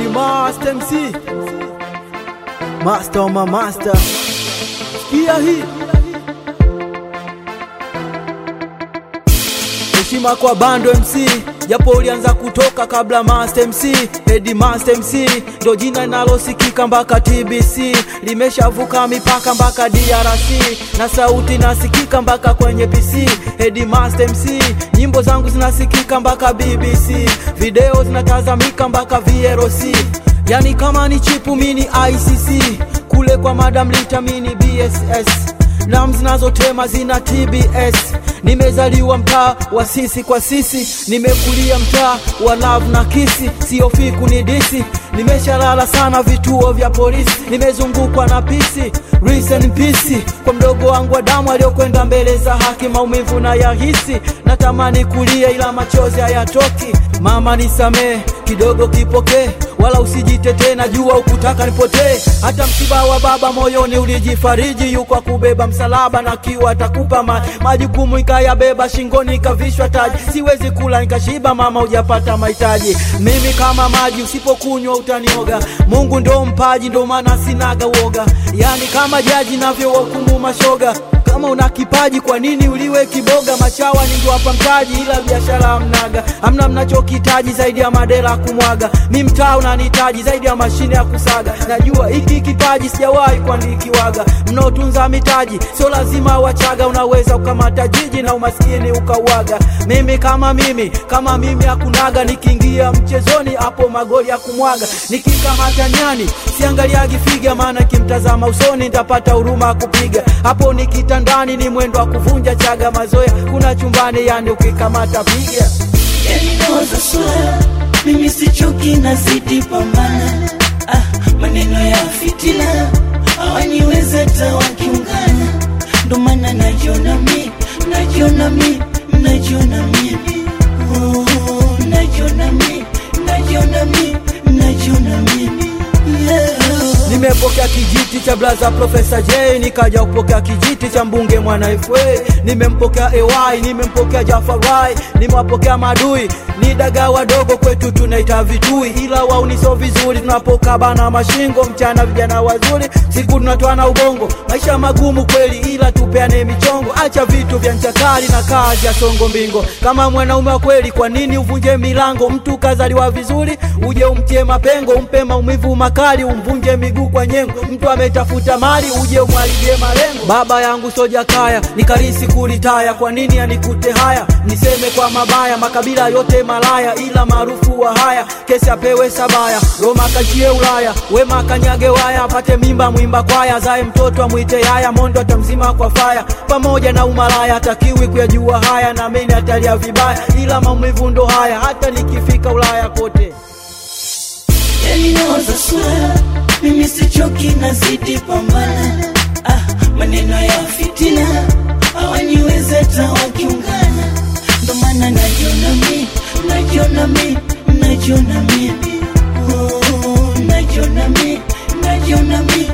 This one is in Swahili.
Edi Master MC Master ma master Sikia hii Heshima kwa Bando MC japo ulianza kutoka kabla Master MC Edi Master MC ndo jina linalosikika mpaka TBC limeshavuka mipaka mpaka DRC na sauti nasikika mpaka kwenye PC Edi Master MC nyimbo zangu zinasikika mpaka BBC video zinatazamika mpaka VLC yani kama ni chipu mini ICC kule kwa Madam Lita mini BSS nam zinazotema zina TBS nimezaliwa mtaa wa sisi kwa sisi nimekulia mtaa wa love na kisi siofi kunidisi nimeshalala sana vituo vya polisi nimezungukwa na pisi Rest in peace kwa mdogo wangu wa damu aliyokwenda mbele za haki maumivu na yahisi natamani kulia ila machozi hayatoki mama nisamee kidogo kipokee wala usijitetee najua ukutaka nipotee hata msiba wa baba moyoni ulijifariji yuko kubeba msalaba na kiwa atakupa ma, majukumu ikayabeba shingoni ikavishwa taji siwezi kula nikashiba mama hujapata mahitaji mimi kama maji usipokunywa utanioga mungu ndo mpaji ndo maana sinaga uoga yani kama jaji navyowahukumu mashoga kama una kipaji kwa nini uliwe kiboga machawa ningo hapa mtaji ila biashara hamnaga hamna mnachokitaji zaidi ya madela kumwaga mi mtaa unanihitaji zaidi ya mashine ya kusaga najua hiki kipaji sijawahi kuandikiwaga mnaotunza mitaji sio lazima wachaga unaweza ukamata jiji na umaskini ukauaga mimi kama mimi kama mimi hakunaga nikiingia mchezoni hapo magoli ya kumwaga nikikamata nyani siangaliagi figa maana kimtazama usoni nitapata huruma kupiga hapo nikita ndani ni mwendo wa kuvunja chaga mazoea kuna chumbani yani ukikamata piga yalinoza swala mimi sichoki nazidi pambana ah, maneno ya fitina hawaniweza hata wakiungana ndo maana najiona mi najiona mi najiona mi Oh, najiona mi najiona mi najiona mi yeah. nimepokea kijiti cha blaza profesa j nikaja kupokea kijiti cha mbunge mwana fa nimempokea ay nimempokea jafarai nimewapokea madui ni daga wadogo kwetu tunaita vitui ila wauniso vizuri tunapokabana mashingo mchana vijana wazuri siku tunatwana ubongo maisha magumu kweli ila tupeane michongo acha vitu vya nchakali na kazi ya songo mbingo kama mwanaume wa kweli kwa nini uvunje milango mtu kazaliwa vizuri uje umtie mapengo umpe maumivu makali umvunje miguu kwa nyengo mtu ametafuta mali uje umwalibie malengo baba yangu soja kaya nikarisi kulitaya kwa nini anikute haya niseme kwa mabaya makabila yote malaya ila maarufu wa haya kesi apewe sabaya roma kachie ulaya wema kanyage waya apate mimba mwimba kwaya zae mtoto amwite yaya mondo atamzima kwa faya pamoja na umalaya hatakiwi kuyajua haya na mimi atalia vibaya ila maumivu ndo haya hata nikifika ulaya kote yalinoza swala mimi sichoki nazidi pambana ah, maneno ya fitina hawaniweza hata wakiungana ndo maana najiona mi najiona mi najiona mi oh, najiona mi najiona mi